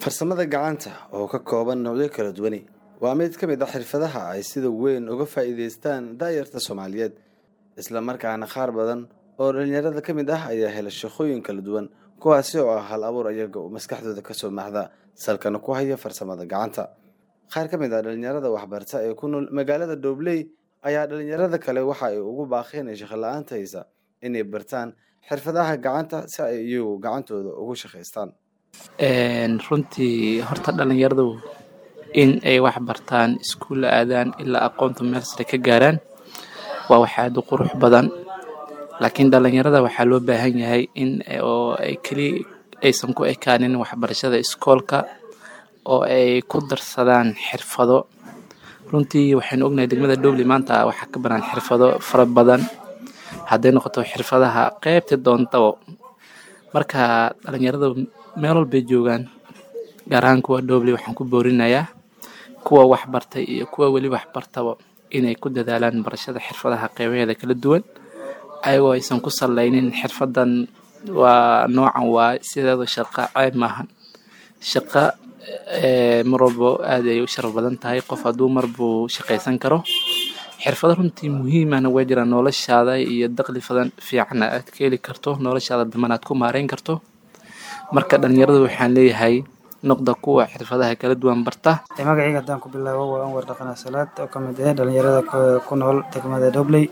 farsamada gacanta oo ka kooban noocyo kala duwani waa mid ka mid a xirfadaha ay sida weyn uga faa'iidaystaan daayarta soomaaliyeed isla markaana qaar badan oo dhalinyarada ka mid ah ayaa hela shaqooyin kala duwan kuwaasi oo ah hal abuur ayaga oo maskaxdooda kasoo maxda salkana ku haya farsamada gacanta qaar ka mid ah dhalinyarada waxbarta ee ku nool magaalada dhobley ayaa dhalinyarada kale waxa ay ugu baaqeen ee shaqo la-aanta haysa inay bartaan xirfadaha gacanta si ay iyagu gacantooda ugu shaqaystaan runtii horta dhalinyaradu in ay wax bartaan iskuulla aadaan ilaa aqoonta meel sare ka gaaraan waa wax aada u qurux badan laakiin dhalinyarada waxaa loo baahan yahay in oo ay keli aysan ku ekaanin waxbarashada iskoolka oo ay ku darsadaan xirfado runtii waxaynu ognahay degmada dhobley maanta waxaa ka banaan xirfado fara badan hadday noqoto xirfadaha qeybta doontabo marka dhalinyarada meel walbay joogaan gaar ahaan kuwa dhobley waxaan ku boorinayaa kuwa waxbartay iyo kuwa weli waxbartaba inay ku dadaalaan barashada xirfadaha qeybaheeda kala duwan ayagoo aysan ku saleynin xirfadan waa noocan waa sideeda shaqa ceeb maahan shaqa mar walbo aad ay u sharaf badan tahay qof hadduu mar buu shaqaysan karo xirfado runtii muhiimahna waa jiraan noloshaada iyo daqli fadan fiicanna aad ka heli karto noloshaada daman aad ku maareyn karto marka dhalinyaradu waxaan leeyahay noqda kuwa xirfadaha kala duwan barta magacayga haddaan ku bilaabo waa anwar dhaqana salaad oo ka mid ah dhalinyarada ku nool degmada dhobley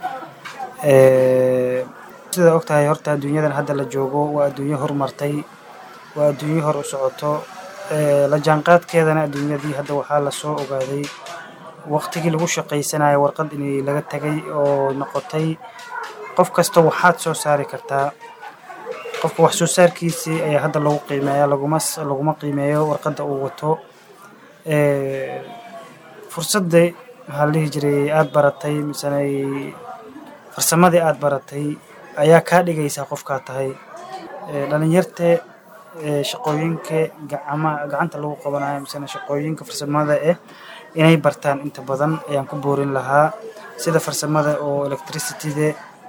sida og tahay horta adduunyadan hadda la joogo waa adduunyo horumartay waa adduunyo hor u socoto la jaanqaadkeedana adduunyadii hadda waxaa lasoo ogaaday waqtigii lagu shaqaysanayo warqad inay laga tagay oo noqotay qof kasta waxaad soo saari kartaa qofka wax soo saarkiisii ayaa hadda lagu qiimeeya laguma laguma qiimeeyo warqadda uu wato fursadda maxaa la dhihi jiray aada baratay misena farsamadii aada baratay ayaa kaa dhigaysaa qofkaa tahay dhalinyarte shaqooyinka gacama gacanta lagu qabanayo misena shaqooyinka farsamada eh inay bartaan inta badan ayaan ku boorin lahaa sida farsamada oo electricityda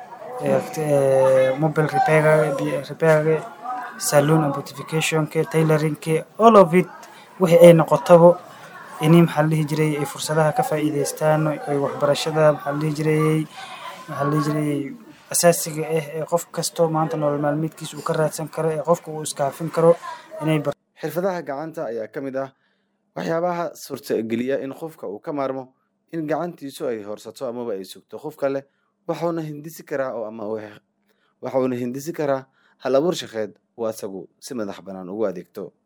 mobile repairga repairga saloon and beautificationka tailoringka all of it wixii ay noqotaba ini maxaa la dhihi jiray ay fursadaha ka faa'iidaystaan ay waxbarashada maxaa la dhihi jirayay maxaa la dhihi jirayay asaasiga ah ee qof kasto maanta nolol maalmeedkiisa uu ka raadsan karo ee qofka uu iskaafin karo inay bar xirfadaha gacanta ayaa ka mid ah waxyaabaha suurtageliya in qofka uu ka maarmo in gacantiisu ay horsato amaba ay sugto qof kale waxuuna hindisi karaa oo ama waxuuna hindisi karaa hal abuur shaqeed uu asagu si madax bannaan ugu adeegto